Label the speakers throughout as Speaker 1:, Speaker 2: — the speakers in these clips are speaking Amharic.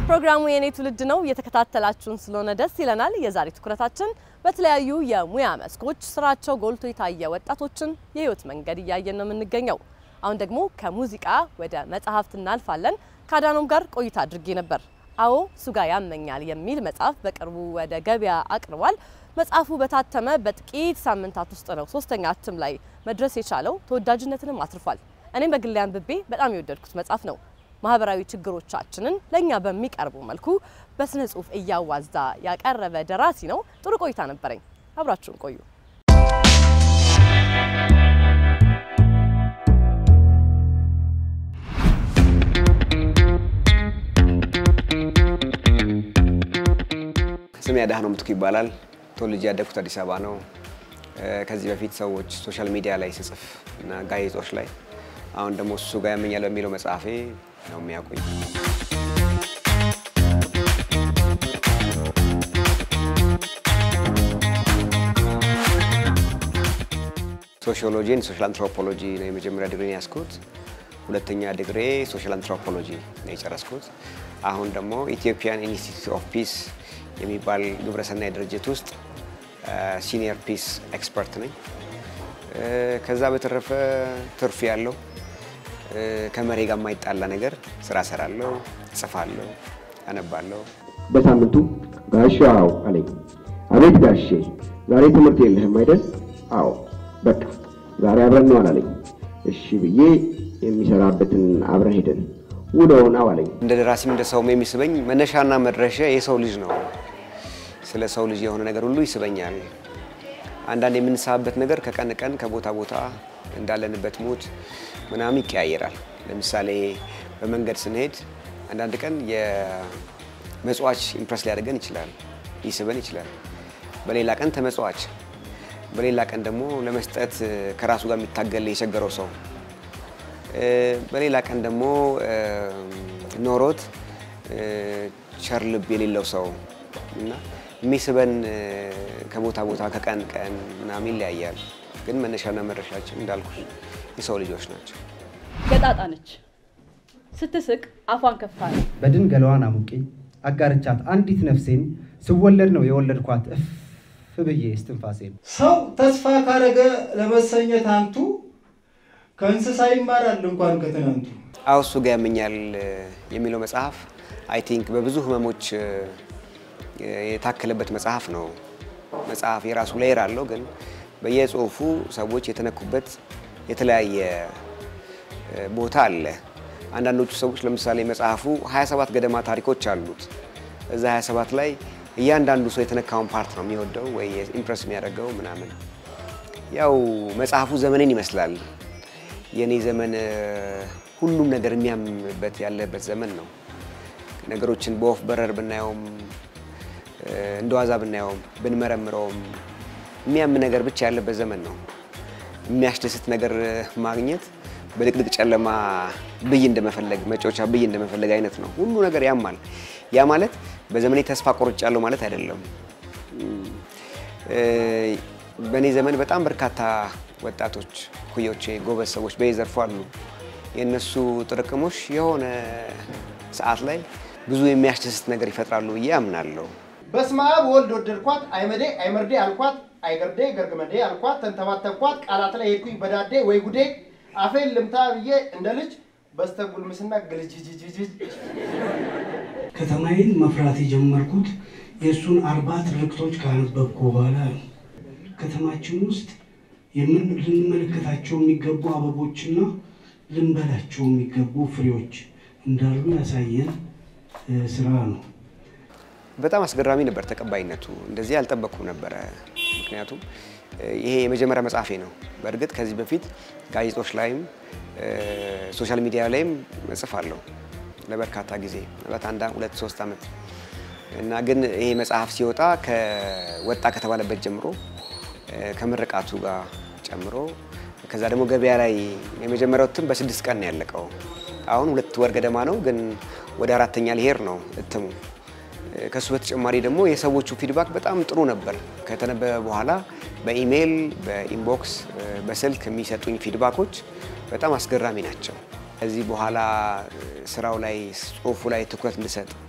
Speaker 1: ፕሮግራሙ የኔ ትውልድ ነው። እየተከታተላችሁን ስለሆነ ደስ ይለናል። የዛሬ ትኩረታችን በተለያዩ የሙያ መስኮች ስራቸው ጎልቶ የታየ ወጣቶችን የህይወት መንገድ እያየን ነው የምንገኘው። አሁን ደግሞ ከሙዚቃ ወደ መጽሐፍት እናልፋለን። ከአዳኖም ጋር ቆይታ አድርጌ ነበር። አዎ ሱጋ ያመኛል የሚል መጽሐፍ በቅርቡ ወደ ገበያ አቅርቧል። መጽሐፉ በታተመ በጥቂት ሳምንታት ውስጥ ነው ሶስተኛ እትም ላይ መድረስ የቻለው። ተወዳጅነትንም አትርፏል። እኔም በግሌ አንብቤ በጣም የወደድኩት መጽሐፍ ነው። ማህበራዊ ችግሮቻችንን ለእኛ በሚቀርቡ መልኩ በስነ ጽሁፍ እያዋዛ ያቀረበ ደራሲ ነው። ጥሩ ቆይታ ነበረኝ። አብራችሁን ቆዩ።
Speaker 2: ስሜ አድሃኖም ምትኩ ይባላል። ተወልጄ ያደግኩት አዲስ አበባ ነው። ከዚህ በፊት ሰዎች ሶሻል ሚዲያ ላይ ስጽፍ እና ጋዜጦች ላይ አሁን ደግሞ እሱ ጋር ያመኛል በሚለው መጽሐፌ ነው የሚያውቁኝ። ሶሺዮሎጂን ሶሻል አንትሮፖሎጂ ነው የመጀመሪያ ዲግሪን ያስኩት። ሁለተኛ ዲግሪ ሶሻል አንትሮፖሎጂ ነው የጨረስኩት። አሁን ደግሞ ኢትዮጵያን ኢንስቲትዩት ኦፍ ፒስ የሚባል ግብረሰናይ ድርጅት ውስጥ ሲኒየር ፒስ ኤክስፐርት ነኝ። ከዛ በተረፈ ትርፍ ያለው ከመሬ ጋር የማይጣላ ነገር ስራ ሰራለሁ፣ እጽፋለሁ፣ አነባለሁ።
Speaker 3: በሳምንቱ ጋሻ አዎ አለኝ። አቤት ጋሼ ዛሬ ትምህርት የለህም አይደል? አዎ በቃ ዛሬ አብረን ነው አላለኝ። እሺ ብዬ የሚሰራበትን አብረን ሄደን ውሎውን አዋለኝ።
Speaker 2: እንደ ደራሲም እንደ ሰውም የሚስበኝ መነሻና መድረሻ የሰው ልጅ ነው። ስለ ሰው ልጅ የሆነ ነገር ሁሉ ይስበኛል። አንዳንድ የምንሳብበት ነገር ከቀን ቀን ከቦታ ቦታ እንዳለንበት ሙድ ምናምን ይቀያየራል። ለምሳሌ በመንገድ ስንሄድ አንዳንድ ቀን የመጽዋች ኢምፕረስ ሊያደርገን ይችላል፣ ሊስበን ይችላል። በሌላ ቀን ተመጽዋች፣ በሌላ ቀን ደግሞ ለመስጠት ከራሱ ጋር የሚታገል የቸገረው ሰው፣ በሌላ ቀን ደግሞ ኖሮት ቸር ልብ የሌለው ሰው እና የሚስበን ከቦታ ቦታ ከቀን ቀን ምናምን ይለያያል። ግን መነሻና መድረሻችን እንዳልኩ የሰው ልጆች ናቸው።
Speaker 4: ገጣጣ ነች። ስትስቅ አፏን ከፍታ ነው።
Speaker 5: በድን ገላዋን አሙቄ አጋርቻት አንዲት ነፍሴን ስወለድ ነው የወለድኳት እፍ ብዬ እስትንፋሴን
Speaker 6: ሰው ተስፋ ካረገ ለመሰኘት አንቱ ከእንስሳ ይማራል እንኳን ከትናንቱ።
Speaker 2: አዎ እሱ ጋር ያመኛል የሚለው መጽሐፍ አይ ቲንክ በብዙ ህመሞች የታከለበት መጽሐፍ ነው። መጽሐፍ የራሱ ሌየር አለው፣ ግን በየጽሁፉ ሰዎች የተነኩበት የተለያየ ቦታ አለ። አንዳንዶቹ ሰዎች ለምሳሌ መጽሐፉ 27 ገደማ ታሪኮች አሉት። እዛ 27 ላይ እያንዳንዱ ሰው የተነካውን ፓርት ነው የሚወደው ወይ ኢምፕረስ የሚያደርገው ምናምን። ያው መጽሐፉ ዘመንን ይመስላል። የእኔ ዘመን ሁሉም ነገር የሚያምበት ያለበት ዘመን ነው። ነገሮችን በወፍ በረር ብናየውም እንደ ዋዛ ብናየውም ብንመረምረውም የሚያም ነገር ብቻ ያለበት ዘመን ነው። የሚያስደስት ነገር ማግኘት በድቅድቅ ጨለማ ብይ እንደመፈለግ መጫወቻ ብይ እንደመፈለግ አይነት ነው። ሁሉ ነገር ያማል። ያ ማለት በዘመኔ ተስፋ ቆርጫለሁ ማለት አይደለም። በእኔ ዘመን በጣም በርካታ ወጣቶች ኩዮቼ፣ ጎበዝ ሰዎች በየዘርፉ አሉ። የእነሱ ጥርቅሞች የሆነ ሰዓት ላይ ብዙ የሚያስደስት ነገር ይፈጥራሉ ብዬ አምናለሁ።
Speaker 6: በስመ አብ ወልድ ወደድኳት፣ አይመዴ አይመርዴ አልኳት፣ አይገርዴ ገርግመዴ አልኳት፣ ተንተባተብኳት፣ ቃላት ላይ ሄድኩኝ በዳዴ ወይ ጉዴ፣ አፌን ልምታ ብዬ እንደ ልጅ በስተጉልምስና ግልጅጅጅጅ
Speaker 7: ከተማዬን መፍራት የጀመርኩት የእሱን አርባ ትርክቶች ካነበብኩ በኋላ ነው። ከተማችን ውስጥ የምን ልንመለከታቸው የሚገቡ አበቦችና ልንበላቸው የሚገቡ ፍሬዎች እንዳሉ ያሳየን ስራ ነው።
Speaker 2: በጣም አስገራሚ ነበር ተቀባይነቱ። እንደዚህ አልጠበቅኩም ነበረ። ምክንያቱም ይሄ የመጀመሪያ መጽሐፌ ነው። በእርግጥ ከዚህ በፊት ጋዜጦች ላይም ሶሻል ሚዲያ ላይም እጽፋለሁ ለበርካታ ጊዜ ምናልባት አንድ ሁለት ሶስት ዓመት እና ግን ይሄ መጽሐፍ ሲወጣ ከወጣ ከተባለበት ጀምሮ ከምርቃቱ ጋር ጨምሮ ከዛ ደግሞ ገበያ ላይ የመጀመሪያው እትም በስድስት ቀን ነው ያለቀው። አሁን ሁለት ወር ገደማ ነው፣ ግን ወደ አራተኛ ሊሄድ ነው እትሙ። ከሱ በተጨማሪ ደግሞ የሰዎቹ ፊድባክ በጣም ጥሩ ነበር። ከተነበበ በኋላ በኢሜይል፣ በኢንቦክስ፣ በስልክ የሚሰጡኝ ፊድባኮች በጣም አስገራሚ ናቸው። ከዚህ በኋላ ስራው ላይ ጽሁፉ ላይ ትኩረት እንድሰጥ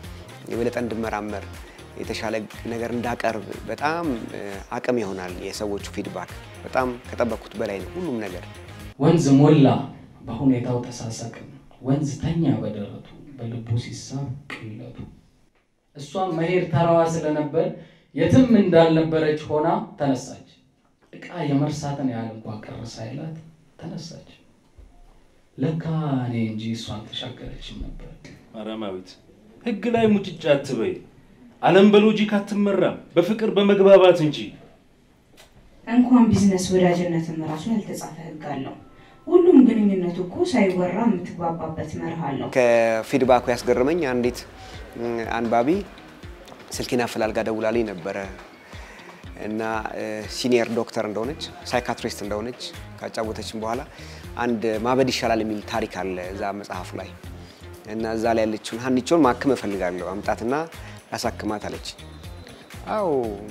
Speaker 2: የበለጠ እንድመራመር የተሻለ ነገር እንዳቀርብ በጣም አቅም ይሆናል። የሰዎቹ ፊድባክ በጣም ከጠበቅኩት በላይ ነው ሁሉም ነገር።
Speaker 8: ወንዝ ሞላ በሁኔታው ተሳሳቅን፣ ወንዝ ተኛ በደረቱ በልቡ ሲሳብ ቅለቱ። እሷም መሄድ ተራዋ ስለነበር የትም እንዳልነበረች ሆና ተነሳች። እቃ የመርሳትን ያህል እንኳ ቅር ሳይላት ተነሳች። ለካ እኔ እንጂ እሷን ተሻገረችም ነበር።
Speaker 9: ማርያማዊት ህግ ላይ ሙጭጫ አትበይ። ዓለም በሎጂክ አትመራም፣ በፍቅር በመግባባት እንጂ።
Speaker 10: እንኳን ቢዝነስ ወዳጅነትም ራሱ ያልተጻፈ ህግ አለው። ሁሉም ግንኙነቱ እኮ ሳይወራ የምትግባባበት መርህ አለው።
Speaker 2: ከፊድባኩ ያስገረመኝ አንዲት አንባቢ ስልኬን አፈላልጋ ደውላልኝ ነበረ እና ሲኒየር ዶክተር እንደሆነች ሳይካትሪስት እንደሆነች ካጫወተችን በኋላ አንድ ማበድ ይሻላል የሚል ታሪክ አለ እዛ መጽሐፉ ላይ እና እዛ ላይ ያለችውን ሀኒቾን ማክም እፈልጋለሁ አምጣትና ላሳክማት አለች። አዎ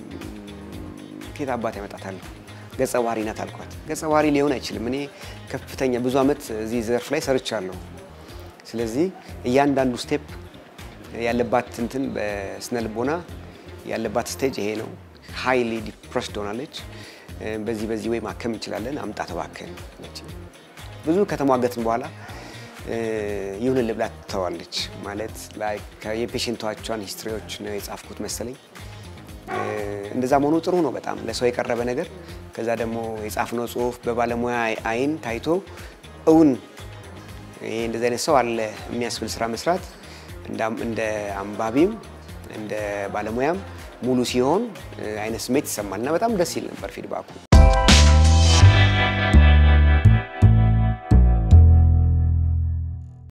Speaker 2: ኬት አባት ያመጣታለሁ ገጸ ባህሪ ናት አልኳት። ገጸ ባህሪ ሊሆን አይችልም። እኔ ከፍተኛ ብዙ ዓመት እዚህ ዘርፍ ላይ ሰርቻለሁ። ስለዚህ እያንዳንዱ ስቴፕ ያለባት እንትን በስነ ልቦና ያለባት ስቴጅ ይሄ ነው። ሃይሊ ዲፕረስድ ሆናለች። በዚህ በዚህ ወይ ማከም እንችላለን፣ አምጣ ተባከን አለች። ብዙ ከተሟገትን በኋላ ይሁን ልብላ ትተዋለች። ማለት የፔሽንቶቿን ሂስትሪዎች ነው የጻፍኩት መሰለኝ። እንደዛ መሆኑ ጥሩ ነው በጣም ለሰው የቀረበ ነገር። ከዛ ደግሞ የጻፍነው ጽሁፍ በባለሙያ አይን ታይቶ እውን ይሄ እንደዚህ አይነት ሰው አለ የሚያስብል ስራ መስራት እንደ አንባቢም እንደ ባለሙያም ሙሉ ሲሆን አይነት ስሜት ይሰማል እና በጣም ደስ ይል ነበር ፊድባኩ።